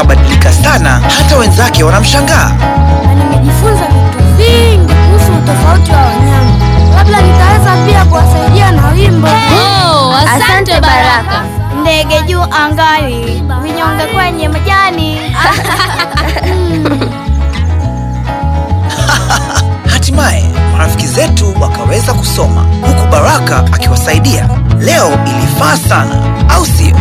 kabadilika sana hata wenzake wanamshangaa. na nimejifunza vitu vingi kuhusu utofauti wa wanyama. Labda nitaweza pia kuwasaidia na wimbo. Oh, asante Baraka. Ndege juu angani, vinyonge kwenye majani. Hatimaye marafiki zetu wakaweza kusoma huku Baraka akiwasaidia. Leo ilifaa sana, au sio?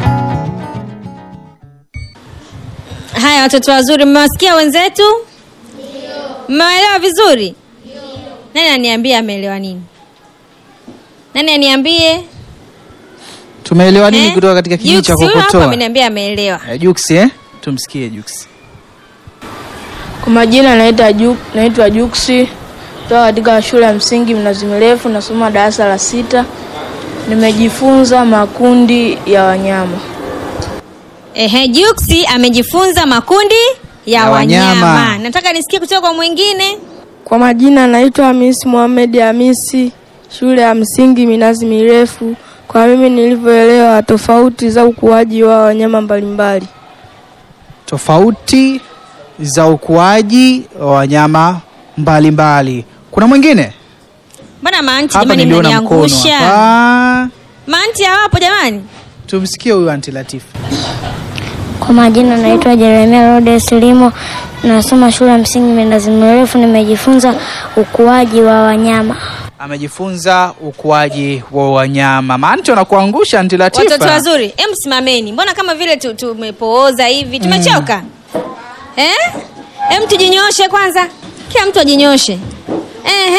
Haya, watoto wazuri, mmewasikia wenzetu? Mmewaelewa vizuri? Nani aniambie ameelewa nini? Nani aniambie? tumeelewa nini Eh? kutoka katika kijiji cha Jux, huyu hapa kokotoa ameniambia ameelewa. Eh, Jux eh? tumsikie Jux Kwa majina naitwa Ju, naitwa Juksi kutoka katika shule ya msingi Mnazi Mirefu, nasoma darasa la sita. Nimejifunza makundi ya wanyama. Ehe, Juksi amejifunza makundi ya, Ya wanyama. wanyama. Nataka nisikie kutoka kwa mwingine. Kwa majina naitwa Hamisi Mohamed Hamisi, shule ya msingi Minazi Mirefu. Kwa mimi nilivyoelewa tofauti za ukuaji wa wanyama mbalimbali. tofauti za ukuaji wa wanyama mbalimbali kuna mwingine Mbona maanti hapa jamani niliona mkono mnaniangusha? hapa Maanti hawapo jamani? tumsikie huyu anti Latifa Kwa majina naitwa Jeremia Rhodes Limo, nasoma shule ya msingi Minazi Mirefu. Nimejifunza ukuaji wa wanyama. amejifunza ukuaji wa wanyama maanti wanakuangusha anti Watoto Latifa wazuri, em simameni. Mbona kama vile tu- tumepooza hivi? Tumechoka? Eh? Em tujinyooshe kwanza. Kila mtu ajinyoshe. Ehe.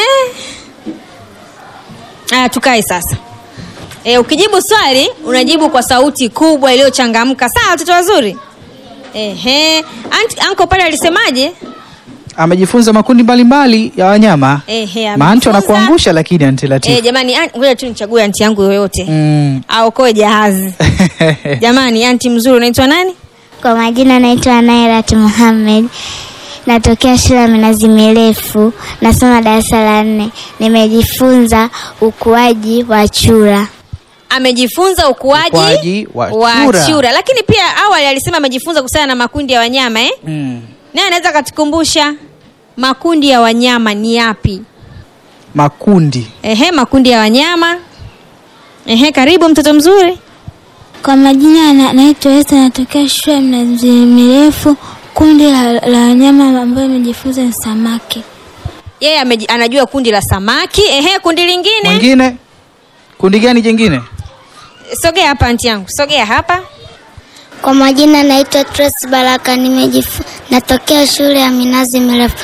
Ah, tukae sasa. E, ukijibu swali unajibu kwa sauti kubwa iliyochangamka. Sawa watoto wazuri? Ehe. Aunt, anko pale alisemaje? amejifunza makundi mbalimbali ya wanyama Ehe, maanti amejifunza- wanakuangusha lakini anti Eh, Latifa jamani, an- ngoja tu nichague anti yangu yoyote. mm. Aokoe jahazi. Jamani, anti mzuri unaitwa nani? Kwa majina naitwa Nairat Muhammad, natokea shule ya Minazi Mirefu, nasoma darasa la nne. Nimejifunza ukuaji wa chura. amejifunza ukuaji, Ukuaji wa chura. chura. Lakini pia awali alisema amejifunza kuhusiana na makundi ya wanyama eh? mm. Naye anaweza akatukumbusha makundi ya wanyama ni yapi? makundi Ehe, makundi ya wanyama. Ehe, karibu mtoto mzuri. Kwa majina na, naitwa Esta, natokea shule ya Minazi Mirefu. Kundi la, la wanyama ambayo nimejifunza ni samaki. Yeye ameji- anajua kundi la samaki. Ehe, kundi lingine. mwingine kundi gani jingine Sogea hapa anti yangu, sogea hapa. Kwa majina naitwa Trace Baraka, nimejifu natokea shule ya Minazi Mirefu.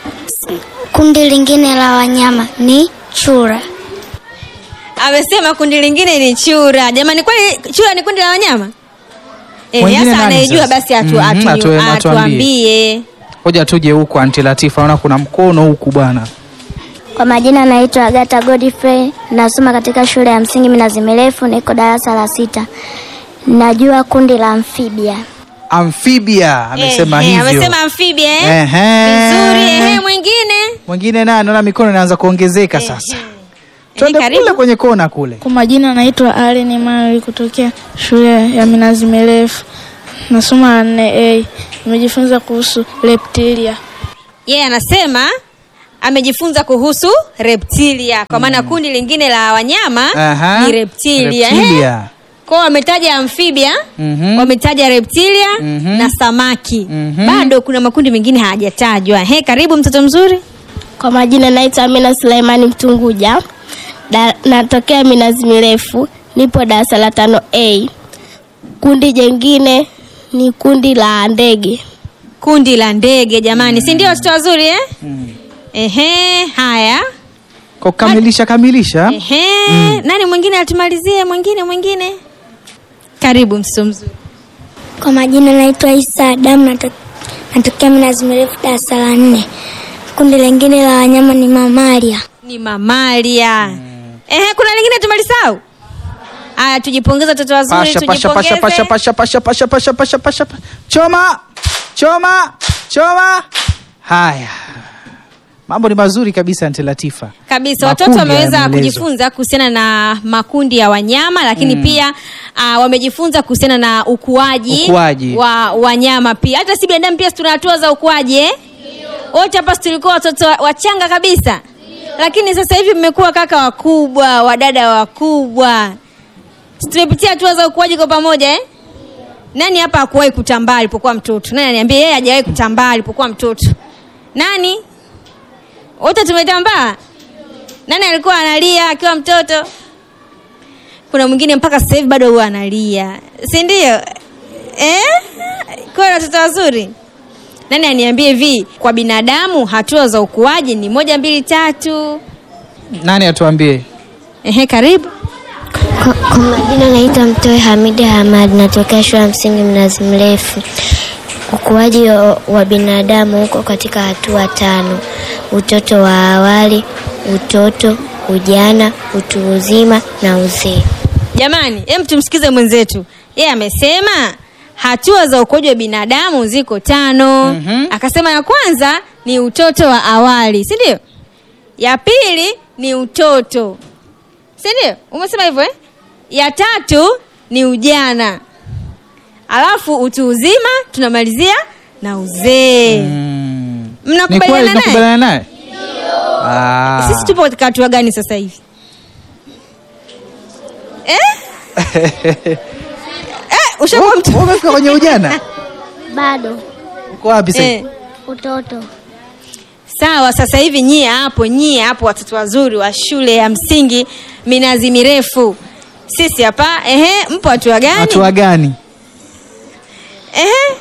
Kundi lingine la wanyama ni chura. Amesema kundi lingine ni chura. Jamani, kwani chura ni kundi la wanyama? Eh, Mwingine sasa nani anayejua sasa? basi atu, Mhm, atu, atue- atuambie. atuambie. hoja tuje huku anti Latifa naona kuna mkono huku bwana Kwa majina naitwa Agata Godfrey, nasoma katika shule ya msingi Minazi Mirefu, niko darasa la sita. Najua kundi la amphibia. amphibia amesema Ehe, hivyo Amesema amphibia eh? Ehe. Vizuri, ehe, mwingine. mwingine naye naona mikono inaanza kuongezeka sasa twende karibu. kule kwenye kona kule Kwa majina naitwa Allen Emmanuel kutokea shule ya Minazi Mirefu, nasoma la nne A. Nimejifunza kuhusu reptilia. Yeye anasema amejifunza kuhusu reptilia kwa maana kundi lingine la wanyama Aha. ni reptilia. Reptilia. Ehe. Kwao wametaja amphibia, Mhm. wametaja reptilia Mhm. na samaki. Mhm. Bado kuna makundi mengine hayajatajwa. He, karibu mtoto mzuri. Kwa majina naitwa Amina Suleimani Mtunguja, da, natokea Minazi Mirefu, nipo darasa la tano A. Kundi jengine ni kundi la ndege. Kundi la ndege jamani, si ndio watoto wazuri eh? Ehe, haya. kwa kukamilisha kamilisha Ehe, nani mwingine atumalizie? Mwingine mwingine, karibu mtoto mzuri. Kwa majina naitwa Isa Adamu, nato- natokea Minazi Mirefu, darasa la nne. Kundi lingine la wanyama ni mamalia. Ni mamalia. Ehe, kuna lingine tumalisahau? Aya, tujipongeze watoto wazuri, pasha pasha pasha pasha tujipongeze. pasha pasha pasha pasha pasha pasha choma choma choma haya mambo ni mazuri kabisa Aunty Latifa kabisa Makundi watoto wameweza yameelezwa. kujifunza kuhusiana na makundi ya wanyama lakini pia uh, wamejifunza kuhusiana na ukuaji, Ukuaji. wa wanyama pia hata si binadamu pia si tuna hatua za ukuaji eh? wote hapa si tulikuwa watoto wa- wachanga kabisa lakini sasa hivi mmekuwa kaka wakubwa wadada wakubwa Si tumepitia hatua za ukuaji kwa pamoja eh? nani hapa hakuwahi kutambaa alipokuwa mtoto nani aniambia yeye hajawahi kutambaa alipokuwa mtoto nani wote tumetambaa nani alikuwa analia akiwa mtoto kuna mwingine mpaka sasa hivi bado huwa analia si ndio eh? kwa watoto wazuri nani aniambie hivi kwa binadamu hatua za ukuaji ni moja mbili tatu nani atuambie ehe karibu Kwa, kwa majina naitwa Mtoe Hamidi Hamad, natokea shule ya msingi Mnazi Mrefu. Ukuaji wa, wa binadamu huko katika hatua tano: utoto wa awali, utoto, ujana, utu uzima na uzee. jamani hem tumsikize mwenzetu yeye amesema hatua za ukuaji wa binadamu ziko tano mm-hmm. akasema ya kwanza ni utoto wa awali si ndio ya pili ni utoto si ndio umesema hivyo eh? ya tatu ni ujana alafu utu uzima tunamalizia na uzee mm. ni mnakubaliana kweli naye nakubaliana naye Ah. sisi tupo katika hatua gani sasa hivi eh? eh, ushakuwa mtu Wewe umefika kwenye ujana Bado uko wapi sasa eh. utoto. sawa sasa hivi nyie hapo nyie hapo watoto wazuri wa shule ya msingi minazi mirefu sisi hapa ehe mpo hatua gani hatua gani ehe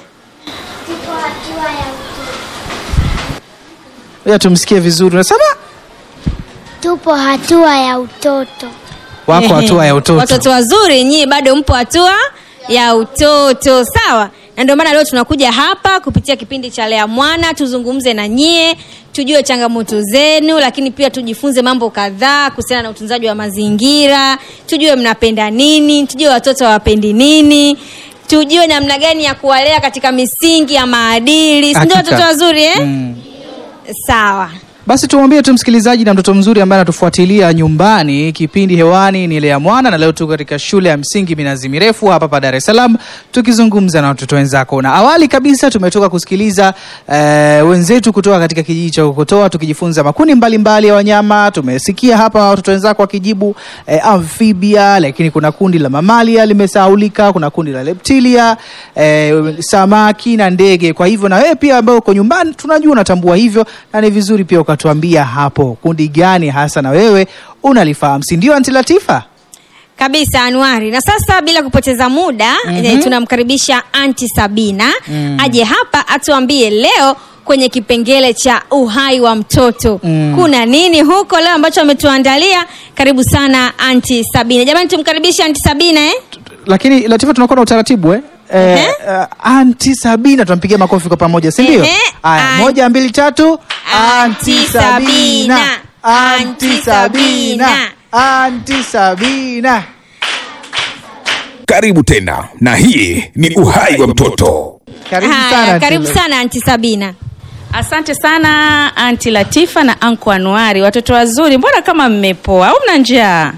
Ngoja tumsikie vizuri unasema Tupo hatua ya utoto. wako Ehe. hatua ya utoto watoto wazuri nyie bado mpo hatua ya utoto sawa na ndio maana leo tunakuja hapa kupitia kipindi cha lea mwana tuzungumze na nyie tujue changamoto zenu lakini pia tujifunze mambo kadhaa kuhusiana na utunzaji wa mazingira tujue mnapenda nini tujue watoto hawapendi nini tujue namna gani ya kuwalea katika misingi ya maadili si ndio Hakika. watoto wazuri eh? Mm. sawa basi tumwambie tu msikilizaji na mtoto mzuri ambaye anatufuatilia nyumbani kipindi hewani ni lea mwana na leo tuko katika shule ya msingi minazi mirefu hapa pa dar es salaam tukizungumza na watoto wenzako na awali kabisa tumetoka kusikiliza eh, wenzetu kutoka katika kijiji cha kokotoa tukijifunza makundi mbalimbali ya wanyama tumesikia hapa watoto wenzako wakijibu eh, amphibia lakini kuna kundi la mamalia limesaulika kuna kundi la leptilia eh, samaki na ndege kwa hivyo na wewe pia ambao uko nyumbani tunajua unatambua hivyo na ni vizuri pia ukatuambia hapo kundi gani hasa na wewe unalifahamu si ndio anti latifa kabisa anuari na sasa bila kupoteza muda mm-hmm. tunamkaribisha anti sabina mm. aje hapa atuambie leo kwenye kipengele cha uhai wa mtoto mm. kuna nini huko leo ambacho ametuandalia karibu sana anti sabina jamani tumkaribishe anti sabina eh? lakini latifa tunakuwa na utaratibu eh? Eh, Ehe. uh, anti sabina tunampigia makofi kwa pamoja si ndio Ehe. aya An- moja mbili tatu Anti Sabina. anti sabina anti sabina karibu tena na hii ni uhai wa mtoto karibu Haya, sana karibu Anti- sana anti sabina Asante sana Anti Latifa na Anko Anuari, watoto wazuri, mbona kama mmepoa au mna njaa?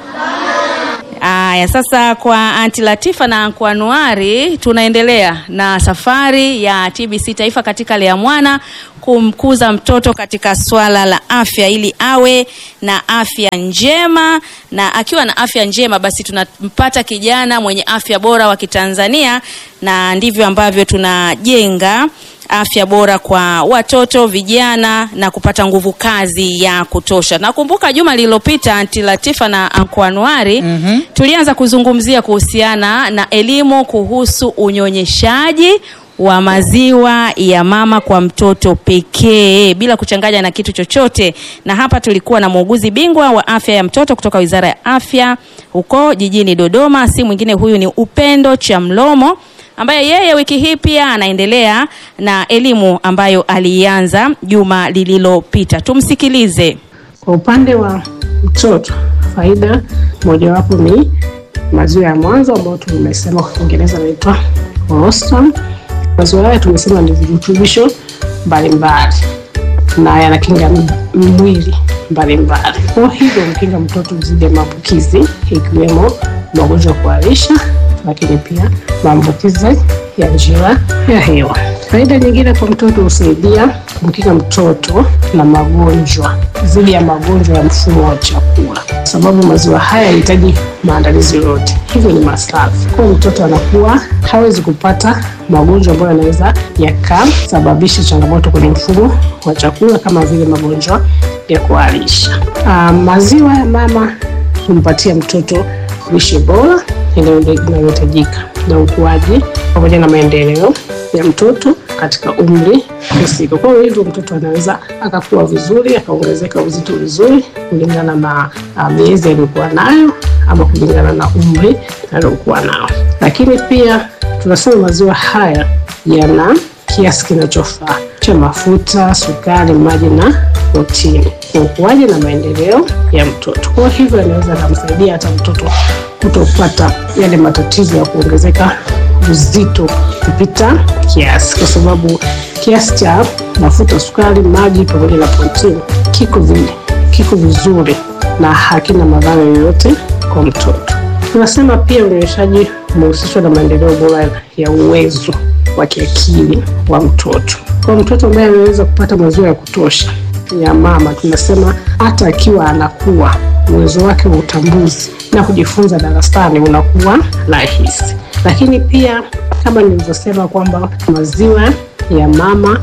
Aya, sasa kwa Anti Latifa na Anko Anuari tunaendelea na safari ya TBC Taifa katika Lea Mwana kumkuza mtoto katika swala la afya ili awe na afya njema, na akiwa na afya njema basi tunampata kijana mwenye afya bora wa Kitanzania, na ndivyo ambavyo tunajenga afya bora kwa watoto vijana na kupata nguvu kazi ya kutosha. Nakumbuka juma lililopita Anti Latifa na Anko Anuari mm-hmm. tulianza kuzungumzia kuhusiana na elimu kuhusu unyonyeshaji wa maziwa ya mama kwa mtoto pekee bila kuchanganya na kitu chochote, na hapa tulikuwa na muuguzi bingwa wa afya ya mtoto kutoka Wizara ya Afya huko jijini Dodoma, si mwingine huyu ni Upendo Chamlomo ambaye yeye wiki hii pia anaendelea na elimu ambayo alianza juma lililopita. Tumsikilize. Kwa upande wa mtoto, faida mojawapo ni maziwa ya mwanzo ambayo tumesema kwa Kiingereza inaitwa colostrum. Maziwa haya tumesema ni virutubisho mbalimbali. na yanakinga m- mwili mbalimbali. Kwa hivyo mkinga mtoto dhidi ya maambukizi ikiwemo magonjwa ya kuharisha, lakini pia maambukizi ya njia ya hewa. Faida nyingine kwa mtoto husaidia kumkinga mtoto na magonjwa dhidi ya magonjwa ya mfumo wa chakula, kwa sababu maziwa haya yanahitaji maandalizi yote, hivyo ni masafi. Kwa hiyo mtoto anakuwa hawezi kupata magonjwa ambayo yanaweza yakasababisha changamoto kwenye mfumo wa chakula kama vile magonjwa ya kuharisha. Ah, maziwa ya mama humpatia mtoto lishe bora inayo- inayohitajika na ukuaji pamoja na maendeleo ya mtoto katika umri husika. Kwa hivyo mtoto anaweza akakua vizuri akaongezeka uzito vizuri kulingana na uh, miezi aliyokuwa nayo ama kulingana na umri aliokuwa nao. Lakini pia tunasema maziwa haya yana kiasi kinachofaa cha mafuta, sukari, maji na protini kwa ukuaji na maendeleo ya mtoto. Kwa hivyo anaweza akamsaidia hata mtoto kutopata yale matatizo ya kuongezeka uzito kupita kiasi, kwa sababu kiasi cha mafuta, sukari, maji pamoja na protini kiko vi, kiko vizuri na hakina madhara yoyote kwa mtoto. Tunasema pia unyonyeshaji umehusishwa na maendeleo bora ya uwezo wa kiakili wa mtoto. Kwa mtoto ambaye anaweza kupata maziwa ya kutosha ya mama, tunasema hata akiwa anakuwa uwezo wake wa utambuzi na kujifunza darasani unakuwa rahisi. Lakini pia kama nilivyosema kwamba maziwa ya mama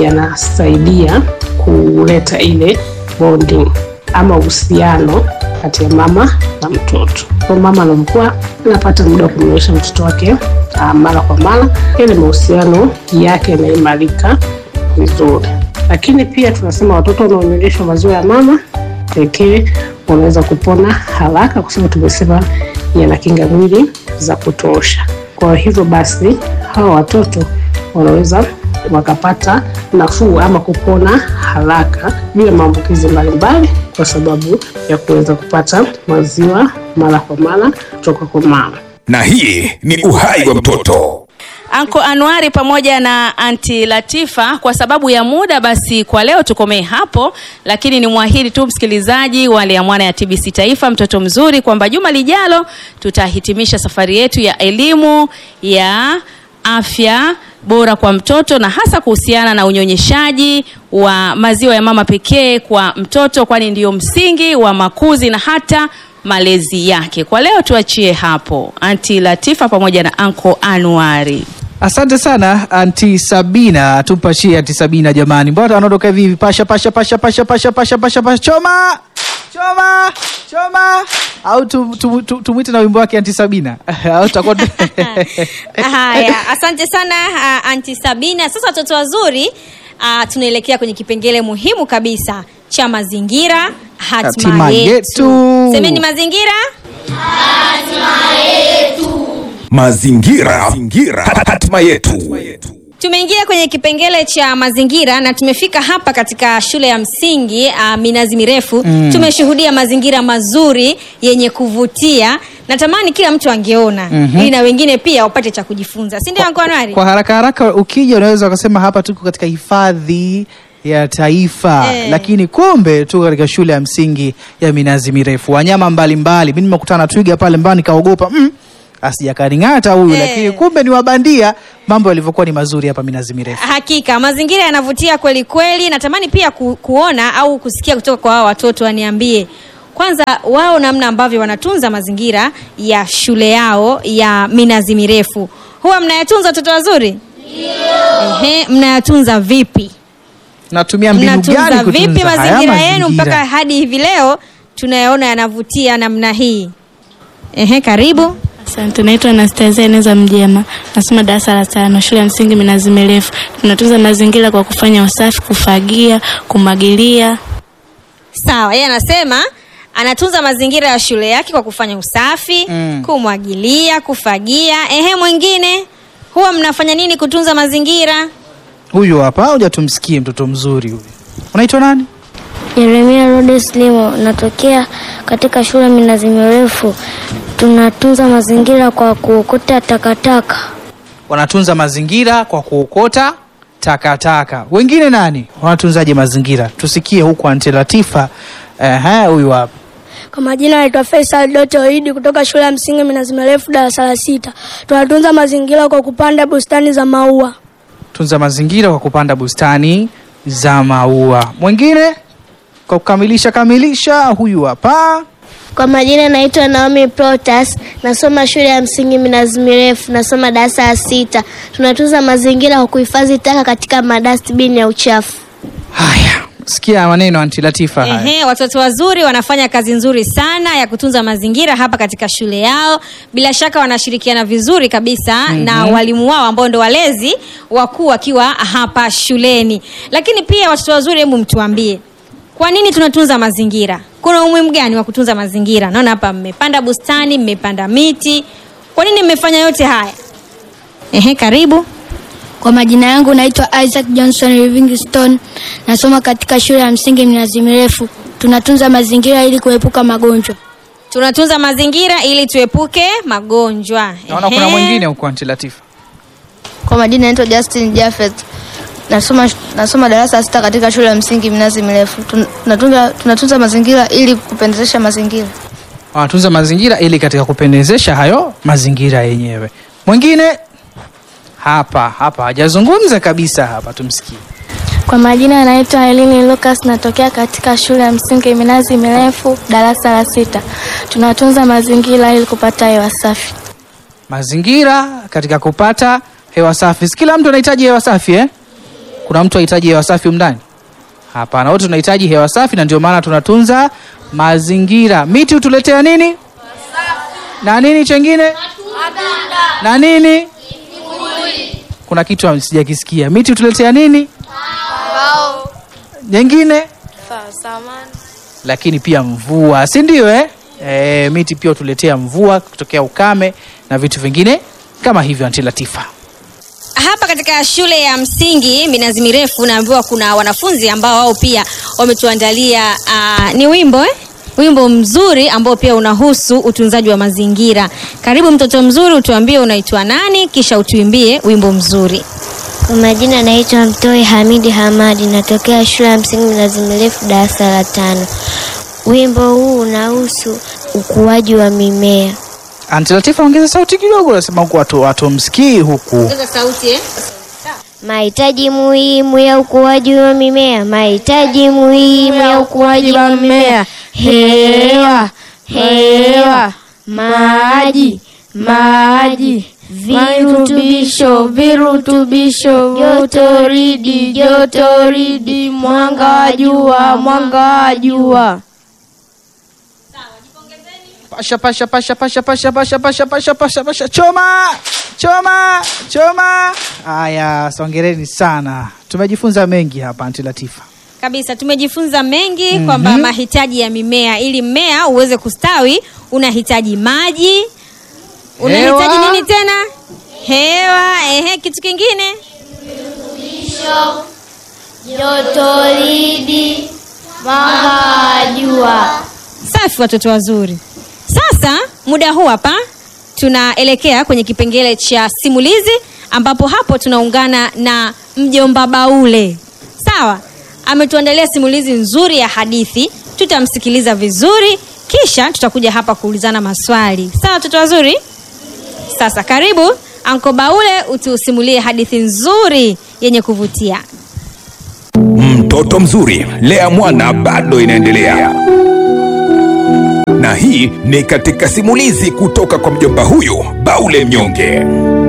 yanasaidia kuleta ile bonding ama uhusiano kati ya mama na mtoto. Kwa mama anapokuwa anapata muda wa kumnyonyesha mtoto wake uh, mara kwa mara, ile mahusiano yake yanaimarika vizuri. Lakini pia tunasema watoto wanaonyonyeshwa maziwa ya mama pekee wanaweza kupona haraka, kwa sababu tumesema yana kinga mwili za kutosha. Kwa hivyo basi hawa watoto wanaweza wakapata nafuu ama kupona haraka bila maambukizi mbalimbali, kwa sababu ya kuweza kupata maziwa mara kwa mara kutoka kwa mama. na hii ni uhai wa mtoto Anko Anuari pamoja na Anti Latifa, kwa sababu ya muda, basi kwa leo tukomee hapo, lakini ni mwahidi tu msikilizaji wa Liamwana ya TBC Taifa, mtoto mzuri, kwamba juma lijalo tutahitimisha safari yetu ya elimu ya afya bora kwa mtoto na hasa kuhusiana na unyonyeshaji wa maziwa ya mama pekee kwa mtoto, kwani ndiyo msingi wa makuzi na hata malezi yake. Kwa leo tuachie hapo, Anti Latifa pamoja na Anko Anuari. Asante sana anti Sabina, tumpashie anti Sabina jamani, mbona anaondoka hivi hivi? Pasha pasha pasha pasha pasha pasha pasha pasha, choma choma choma, au tumwite tu, tu, tumwite na wimbo wake anti Sabina au tutakuwa Haya, asante sana uh, Anti Sabina. Sasa watoto wazuri, uh, tunaelekea kwenye kipengele muhimu kabisa cha mazingira, hatima Hatima yetu. yetu. Semeni mazingira. mazingira, mazingira. hatima yetu Tumeingia kwenye kipengele cha mazingira na tumefika hapa katika shule ya msingi uh, minazi mirefu mm. Tumeshuhudia mazingira mazuri yenye kuvutia. Natamani kila mtu angeona Mhm. ili na wengine pia wapate cha kujifunza, si ndio Anko Anuari? kwa haraka haraka ukija unaweza ukasema hapa tuko katika hifadhi ya taifa Eh. lakini kumbe tuko katika shule ya msingi ya minazi mirefu wanyama mbalimbali mi nimekutana na twiga pale mbao nikaogopa mm, asijakaning'ata huyu Eh. lakini kumbe ni wabandia mambo yalivyokuwa ni mazuri hapa minazi mirefu Hakika mazingira yanavutia kweli kweli. Natamani pia ku, kuona au kusikia kutoka kwa hao watoto, waniambie kwanza wao namna ambavyo wanatunza mazingira ya shule yao ya minazi mirefu. Huwa mnayatunza watoto wazuri? Ehe, mnayatunza vipi? natumia mbinu Mnatunza gani vipi kutunza haya mazingira yenu mazingira? mpaka hadi hivi leo tunayaona yanavutia namna hii? Ehe, karibu. Asante, naitwa Anastasia Eneza Mjema, nasoma darasa la tano, shule ya msingi Minazi Mirefu. Tunatunza mazingira kwa kufanya usafi, kufagia, kumwagilia. Sawa, yeye anasema anatunza mazingira ya shule yake kwa kufanya usafi Mm. kumwagilia, kufagia. Ehe, mwingine huwa mnafanya nini kutunza mazingira? huyu hapa hoja tumsikie mtoto mzuri huyu unaitwa nani Yeremia Rhodes Limo, natokea katika shule ya Minazi Mirefu. Tunatunza mazingira kwa kuokota takataka. wanatunza mazingira kwa kuokota takataka. Wengine nani wanatunzaje mazingira? Tusikie huku Anti Latifa. Ehe, huyu hapa. Kwa majina naitwa Faisal Doto Idi kutoka shule ya msingi Minazi Mirefu darasa la sita. Tunatunza mazingira kwa kupanda bustani za maua. Tunza mazingira kwa kupanda bustani za maua. Mwingine kwa kukamilisha kamilisha, huyu hapa. Kwa majina naitwa Naomi Protas, nasoma shule ya msingi Minazi Mirefu, nasoma darasa la sita. Tunatunza mazingira kwa kuhifadhi taka katika madustbin ya uchafu. Sikia maneno Anti Latifa haya. Ehe, watoto wazuri wanafanya kazi nzuri sana ya kutunza mazingira hapa katika shule yao. Bila shaka wanashirikiana vizuri kabisa Mhm. na walimu wao ambao ndo walezi wakuu wakiwa hapa shuleni. Lakini pia watoto wazuri, hebu mtuambie, kwa nini tunatunza mazingira? Kuna umuhimu gani wa kutunza mazingira? Naona hapa mmepanda bustani, mmepanda miti. Kwa nini mmefanya yote haya? Ehe, karibu. Kwa majina yangu naitwa Isaac Johnson Livingstone, nasoma katika shule ya msingi Minazi Mirefu. Tunatunza mazingira ili kuepuka magonjwa. Tunatunza mazingira ili tuepuke magonjwa. Naona kuna Ehe. mwingine huko Anti Latifa. Kwa majina naitwa Justin Jafet. Nasoma, nasoma darasa la sita katika shule ya msingi Minazi Mirefu. Tun- Tunatunza, tunatunza mazingira ili kupendezesha mazingira. Wanatunza mazingira ili katika kupendezesha hayo mazingira yenyewe. Mwingine hapa hapa hajazungumza kabisa hapa, tumsikie. Kwa majina naitwa Elini Lucas, natokea katika shule ya msingi Minazi Mirefu, darasa la sita. Tunatunza mazingira ili kupata hewa safi. Mazingira katika kupata hewa safi. Si kila mtu anahitaji hewa safi eh? Kuna mtu anahitaji hewa safi umndani? Hapana, wote tunahitaji hewa safi, na ndio maana tunatunza mazingira. Miti hutuletea nini na nini chengine na nini? Kuna kitu sijakisikia. Miti hutuletea nini nyingine? lakini pia mvua, si ndio eh? E, miti pia hutuletea mvua kutokea ukame na vitu vingine kama hivyo. Anti Latifa, hapa katika shule ya msingi minazi mirefu naambiwa kuna wanafunzi ambao wao pia wametuandalia uh, ni wimbo eh? wimbo mzuri ambao pia unahusu utunzaji wa mazingira karibu mtoto mzuri utuambie unaitwa nani kisha utuimbie wimbo mzuri Kwa majina naitwa Mtoi Hamidi Hamadi, natokea shule ya msingi Minazi Mirefu, darasa la tano. Wimbo huu unahusu ukuaji wa mimea. Anti Latifa, ongeza sauti kidogo, nasema huku watu watumsikii huku. sauti eh? Mahitaji muhimu ya ukuaji wa mimea, mahitaji muhimu ya ukuaji wa mimea: hewa, hewa, maji, maji, virutubisho, virutubisho, jotoridi, jotoridi, mwanga wa jua, mwanga wa jua. Pasha pasha pasha pasha pasha pasha pasha pasha pasha pasha, choma choma choma. Haya, songereni sana, tumejifunza mengi hapa Anti Latifa. kabisa tumejifunza mengi Mhm. kwamba mahitaji ya mimea ili mmea uweze kustawi unahitaji maji unahitaji Hewa. nini tena hewa ehe kitu kingine Jotoridi, mwanga wa jua. safi watoto wazuri sasa muda huu hapa tunaelekea kwenye kipengele cha simulizi ambapo hapo tunaungana na mjomba baule sawa ametuandalia simulizi nzuri ya hadithi tutamsikiliza vizuri kisha tutakuja hapa kuulizana maswali sawa watoto wazuri sasa karibu anko baule utusimulie hadithi nzuri yenye kuvutia Mtoto mzuri, lea mwana bado inaendelea, na hii ni katika simulizi kutoka kwa mjomba huyu Baule Mnyonge.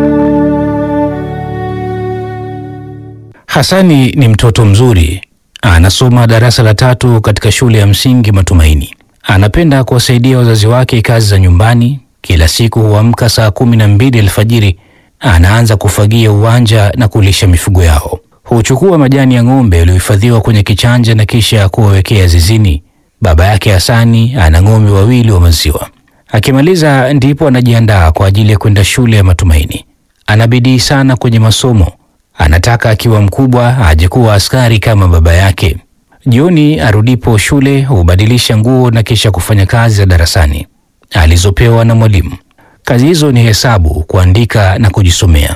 Hasani ni mtoto mzuri, anasoma darasa la tatu katika shule ya msingi Matumaini. Anapenda kuwasaidia wazazi wake kazi za nyumbani. Kila siku huamka saa kumi na mbili alfajiri, anaanza kufagia uwanja na kulisha mifugo yao. Huchukua majani ya ng'ombe yaliyohifadhiwa kwenye kichanja na kisha kuwawekea zizini. Baba yake Hasani ana ng'ombe wawili wa maziwa. Akimaliza ndipo anajiandaa kwa ajili ya kwenda shule ya Matumaini. Ana bidii sana kwenye masomo, anataka akiwa mkubwa aje kuwa askari kama baba yake. Jioni arudipo shule hubadilisha nguo na kisha kufanya kazi za darasani alizopewa na mwalimu. Kazi hizo ni hesabu, kuandika na kujisomea.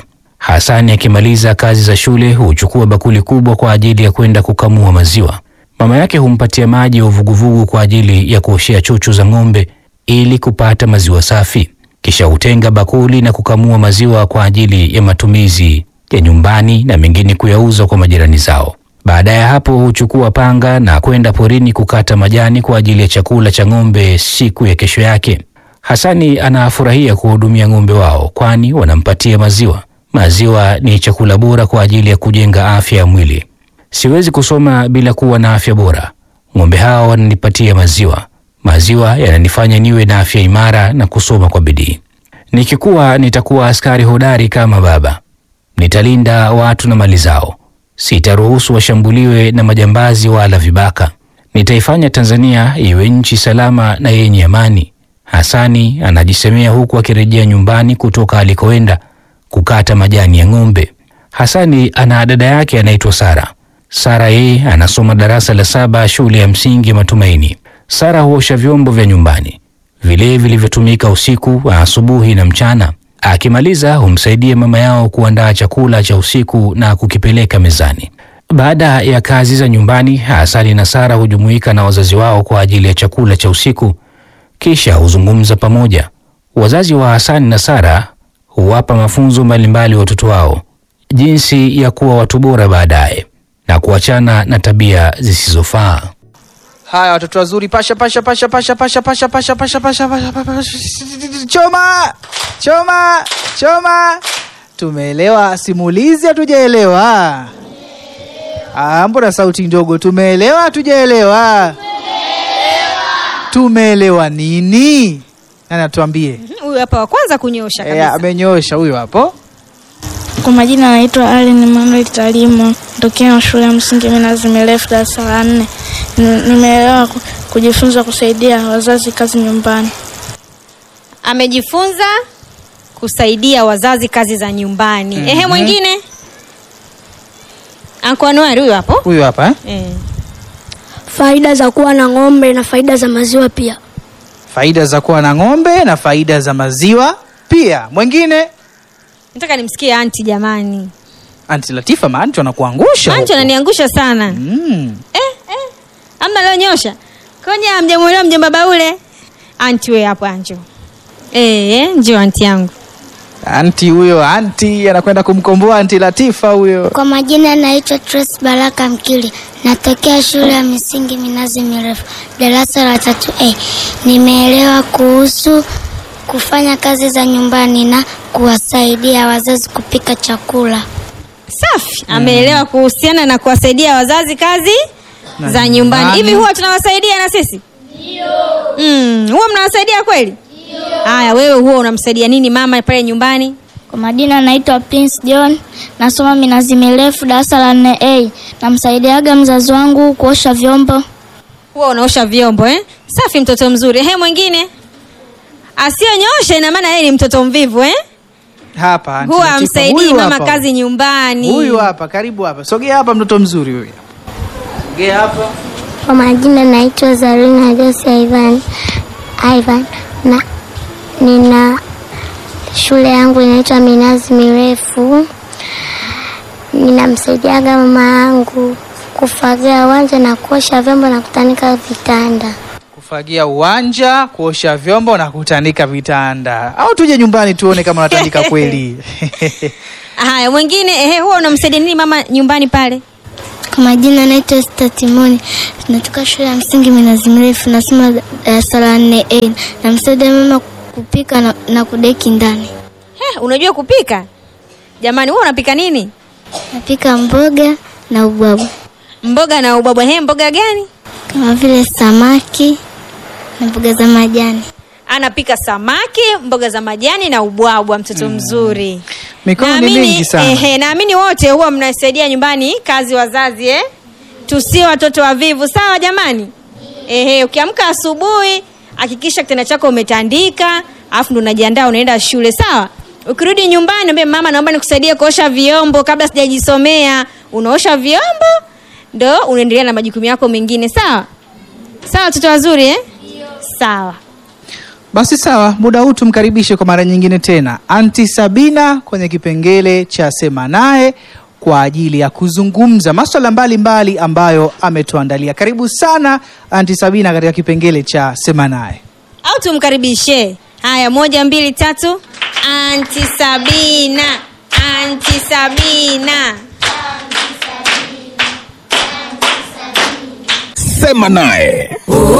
Hasani akimaliza kazi za shule huchukua bakuli kubwa kwa ajili ya kwenda kukamua maziwa. Mama yake humpatia maji ya uvuguvugu kwa ajili ya kuoshea chuchu za ng'ombe ili kupata maziwa safi. Kisha hutenga bakuli na kukamua maziwa kwa ajili ya matumizi ya nyumbani na mengine kuyauza kwa majirani zao. Baada ya hapo huchukua panga na kwenda porini kukata majani kwa ajili ya chakula cha ng'ombe siku ya kesho yake. Hasani anafurahia kuwahudumia ng'ombe wao kwani wanampatia maziwa. Maziwa ni chakula bora kwa ajili ya kujenga afya ya mwili. Siwezi kusoma bila kuwa na afya bora. Ng'ombe hawa wananipatia maziwa. Maziwa yananifanya niwe na afya imara na kusoma kwa bidii. Nikikuwa nitakuwa askari hodari kama baba. Nitalinda watu na mali zao. Sitaruhusu washambuliwe na majambazi wala vibaka. Nitaifanya Tanzania iwe nchi salama na yenye amani. Hasani anajisemea huku akirejea nyumbani kutoka alikoenda kukata majani ya ng'ombe. Hasani ana dada yake anaitwa Sara. Sara yeye anasoma darasa la saba shule ya msingi Matumaini. Sara huosha vyombo vya nyumbani vile vilivyotumika usiku, asubuhi na mchana. Akimaliza humsaidia mama yao kuandaa chakula cha usiku na kukipeleka mezani. Baada ya kazi za nyumbani, Hasani na Sara hujumuika na wazazi wao kwa ajili ya chakula cha usiku, kisha huzungumza pamoja. Wazazi wa Hasani na Sara huwapa mafunzo mbalimbali watoto wao jinsi ya kuwa watu bora baadaye na kuachana na tabia zisizofaa. Haya watoto wazuri, pasha pasha pasha pasha pasha pasha pasha pasha pasha pasha pasha choma choma choma. Tumeelewa simulizi? Hatujaelewa? Ah, mbona sauti ndogo? Tumeelewa? Hatujaelewa? Tumeelewa nini? Nani atuambie? Huyu hapa wa kwanza kunyosha Eh, kabisa. amenyosha huyo hapo. Kwa majina anaitwa Allen Emmanuel Talimo, tokea shule ya msingi Minazi Mirefu, darasa la nne. Ni- Nimeelewa ku- kujifunza kusaidia wazazi kazi nyumbani. Amejifunza kusaidia wazazi kazi za nyumbani. Mhm. Ehe, mwingine Anko Anuari huyu hapo. Huyo hapa eh? Eh. Faida za kuwa na ng'ombe na faida za maziwa pia. Faida za kuwa na ng'ombe na faida za maziwa pia. Mwingine Nataka nimsikie anti jamani. Anti Latifa, maanti wanakuangusha. Anti huko. ananiangusha sana. Mm. Amna leo nyosha. Konya hamjamuelewa mjomba Baule. Anti wewe hapo anjo. Eh, njoo anti yangu. Anti huyo, anti anakwenda kumkomboa anti Latifa huyo. Kwa majina naitwa Trace Baraka Mkili, natokea shule ya misingi Minazi Mirefu, darasa la tatu A. Nimeelewa kuhusu kufanya kazi za nyumbani na kuwasaidia wazazi kupika chakula. Safi. Ameelewa kuhusiana na kuwasaidia wazazi kazi Na za nyumbani. nyumbani. Hivi huwa tunawasaidia na sisi? Mm, huwa mnawasaidia kweli? Haya, wewe huwa unamsaidia nini mama pale nyumbani? Kwa majina naitwa Prince John, nasoma Minazi Mirefu, darasa la nne A. Namsaidiaga mzazi wangu kuosha vyombo. Huwa unaosha vyombo eh? Safi, mtoto mzuri. Ehe, mwingine asiyonyosha, ina maana yeye ni mtoto mvivu eh? Hapa anti Huwa Latifa, amsaidii huyu mama hapa. kazi nyumbani. Huyu hapa, karibu hapa. Sogea hapa mtoto mzuri huyu. Sogea hapa. Kwa majina naitwa Zarina Jose Ivan Ivan na nina shule yangu inaitwa Minazi Mirefu. Ninamsaidiaga mama yangu kufagia uwanja na kuosha vyombo na kutanika vitanda. Kufagia uwanja, kuosha vyombo na kutandika vitanda. Au tuje nyumbani tuone kama unatandika kweli. Haya, mwingine ehe, huwa unamsaidia nini mama nyumbani pale? Kwa majina naitwa Esther Timoni, natoka shule ya msingi Minazi Mirefu, nasoma darasa la nne A. Namsaidia mama kupika na, na kudeki ndani. He, unajua kupika? Jamani, wewe unapika nini? Napika mboga na ubwabwa Mboga na ubwabwa. He, mboga gani? kama vile samaki na mboga za majani. Anapika samaki, mboga za majani na ubwabwa. Mtoto mzuri. Mikono ni Naamini- mingi sana. Ehe, naamini wote huwa mnasaidia nyumbani kazi wazazi eh? Tusiwe watoto wavivu, sawa jamani? Ehe, ukiamka asubuhi hakikisha kitanda chako umetandika, alafu ndo unajiandaa unaenda shule, sawa? Ukirudi nyumbani ambie mama, naomba nikusaidie kuosha vyombo kabla sijajisomea. Unaosha vyombo ndo unaendelea na majukumu yako mengine, sawa? Sawa watoto wazuri eh? Sawa. Basi sawa, muda huu tumkaribishe kwa mara nyingine tena Anti Sabina kwenye kipengele cha Sema Naye kwa ajili ya kuzungumza maswala mbalimbali ambayo ametuandalia. Karibu sana Anti Sabina katika kipengele cha Sema Naye. au tumkaribishe haya moja mbili tatu anti sabina anti sabina Sema naye.